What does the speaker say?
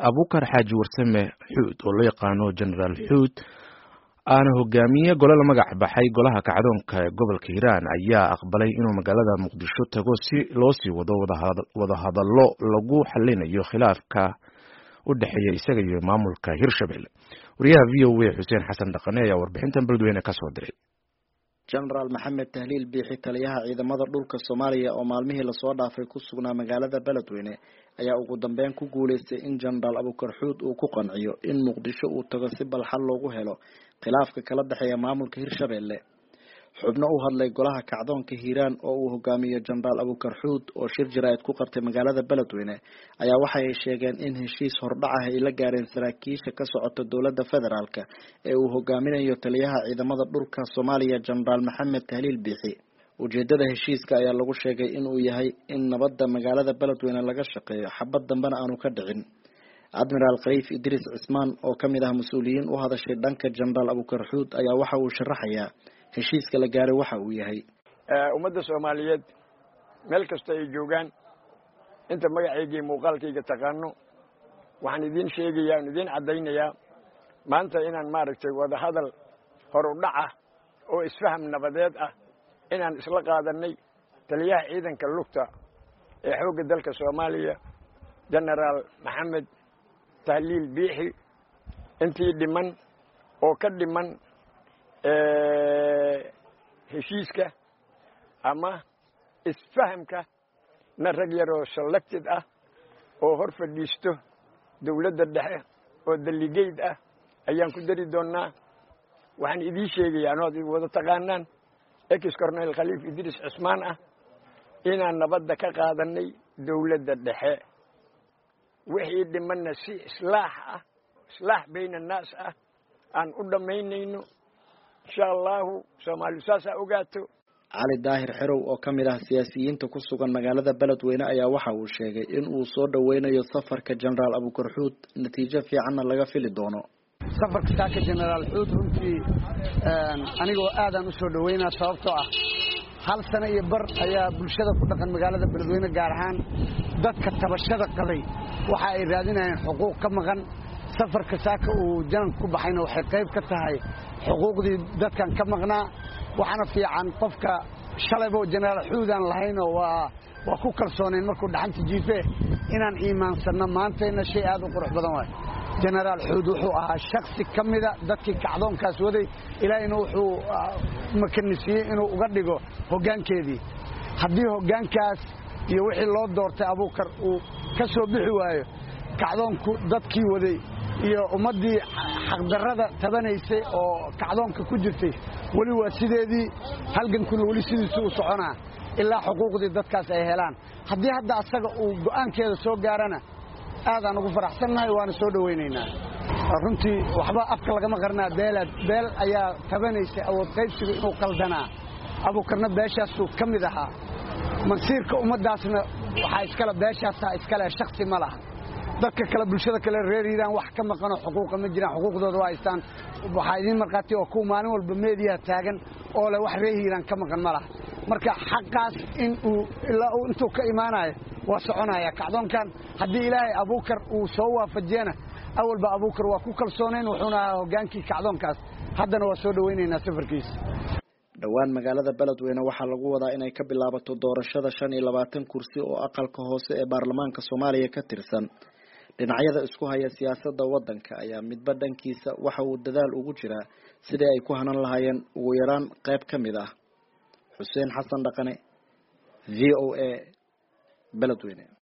abukar xaaji warsame xuud oo loo yaqaano genaraal xuud aana hogaamiye gole la magac baxay golaha kacdoonka ee gobolka hiiraan ayaa aqbalay inuu magaalada muqdisho tago si loo sii wado wadahadallo lagu xalinayo khilaafka u dhexeeya isaga iyo maamulka hirshabelle wariyaha v o a xuseen xasan dhaqane ayaa warbixintan beledweyne ka soo diray genaraal maxamed tahliil biixi taliyaha ciidamada dhulka soomaaliya oo maalmihii lasoo dhaafay ku sugnaa magaalada beledweyne ayaa ugu dambeyn ku guuleystay in genaraal abukar xuud uu ku qanciyo in muqdisho uu tago si balxal loogu helo khilaafka kala dhexeeya maamulka hirshabelle xubno u hadlay golaha kacdoonka hiiraan oo uu hogaamiyo genaraal abukar xuud oo shir jaraa'id ku qabtay magaalada beledweyne ayaa waxa ay sheegeen in heshiis hordhac ah ay la gaareen saraakiisha ka socota dowladda federaalk ee uu hogaaminayo taliyaha ciidamada dhulka soomaaliya genaraal maxamed tahliil biixi ujeedada heshiiska ayaa lagu sheegay inuu yahay in nabadda magaalada beledweyne laga shaqeeyo xabad dambena aanu ka dhicin admiraal khaliif idriis cismaan oo kamid ah mas-uuliyiin u hadashay dhanka genaraal abukar xuud ayaa waxa uu sharaxayaa heshiiska la gaaray waxa uu yahay ummadda soomaaliyeed meel kasta ay joogaan inta magacaygii muuqaalkayga taqaano waxaan idiin sheegayaa aan idiin caddaynayaa maanta inaan maaragtay wadahadal hor u dhac ah oo isfaham nabadeed ah inaan isla qaadanay taliyaha ciidanka lugta ee xoogga dalka soomaaliya genaraal maxamed tahliil biixi intii dhiman oo ka dhiman heshiiska ama isfahamka na rag yaroo selected ah oo hor fadhiisto dowladda dhexe oo daligeyd ah ayaan ku dari doonnaa waxaan idiin sheegayaa anood wada taqaanaan ex cornel khaliif idriis cismaan ah inaan nabadda ka qaadanay dowladda dhexe wixii dhimanna si islaax ah islaax bayna annaas ah aan u dhammaynayno insha allahu soomaalidu saasaa ogaato cali daahir xerow oo ka mid ah siyaasiyiinta ku sugan magaalada beledweyne ayaa waxa uu sheegay in uu soo dhoweynayo safarka genaraal abukar xuud natiijo fiicanna laga fili doono safarka saaka genaraal xuud runtii anigoo aadaan usoo dhaweynaa sababtoo ah hal sano iyo bar ayaa bulshada ku dhaqan magaalada beledweyne gaar ahaan dadka tabashada qabay waxa ay raadinayeen xuquuq ka maqan safarka saaka uu jananka ku baxayna waxay qayb ka tahay xuquuqdii dadkan ka maqnaa waxaana fiican qofka shalaybo genaraal xuudaan lahaynoo waa waa ku kalsoonayn markuu dhaxanta jiife inaan iimaansanno maantayna shay aad u qurux badan waay genaraal xuud wuxuu ahaa shaksi ka mida dadkii kacdoonkaas waday ilaahayna wuxuu makanisiiyey inuu uga dhigo hoggaankeedii haddii hoggaankaas iyo wixii loo doortay abuukar uu ka soo bixi waayo kacdoonku dadkii waday iyo ummaddii xaqdarrada tabanaysay oo kacdoonka ku jirtay weli waa sideedii halgankuna weli sidiisu u soconaa ilaa xuquuqdii dadkaas ay helaan haddii hadda asaga uu go'aankeeda soo gaarana aadaan ugu faraxsannahay waana soo dhowaynaynaa runtii waxba afka lagama qarnaa beelaad beel ayaa tabanaysay awood qaybsiga inuu qaldanaa abuukarna beeshaasuu ka mid ahaa masiirka ummaddaasna waxaa iskale beeshaasaa iskale shaksi ma laha dadka kale bulshada kale reer hiiraan wax ka maqanoo xuquuqa ma jiraan xuquuqdooda waa haystaan waxaa idiin markhaati oo kuwa maalin walba meediyaha taagan oo leh wax reer hiiraan ka maqan ma laha marka xaqaas in uu ilaa uu intuu ka imaanayo waa soconaya kacdoonkan haddii ilaahay abuukar uu soo waafajiyana awalba abuukar waa ku kalsoonayn wuxuuna ahaa hoggaankii kacdoonkaas haddana waa soo dhowaynaynaa safarkiisa dhowaan magaalada beledweyne waxaa lagu wadaa inay ka bilaabato doorashada shan iyo labaatan kursi oo aqalka hoose ee baarlamaanka soomaaliya ka tirsan dhinacyada isku haya siyaasadda waddanka ayaa midba dhankiisa waxa uu dadaal ugu jiraa sidii ay ku hanan lahaayeen ugu yaraan qayb ka mid ah xuseen xasan dhaqane v o a beledweyne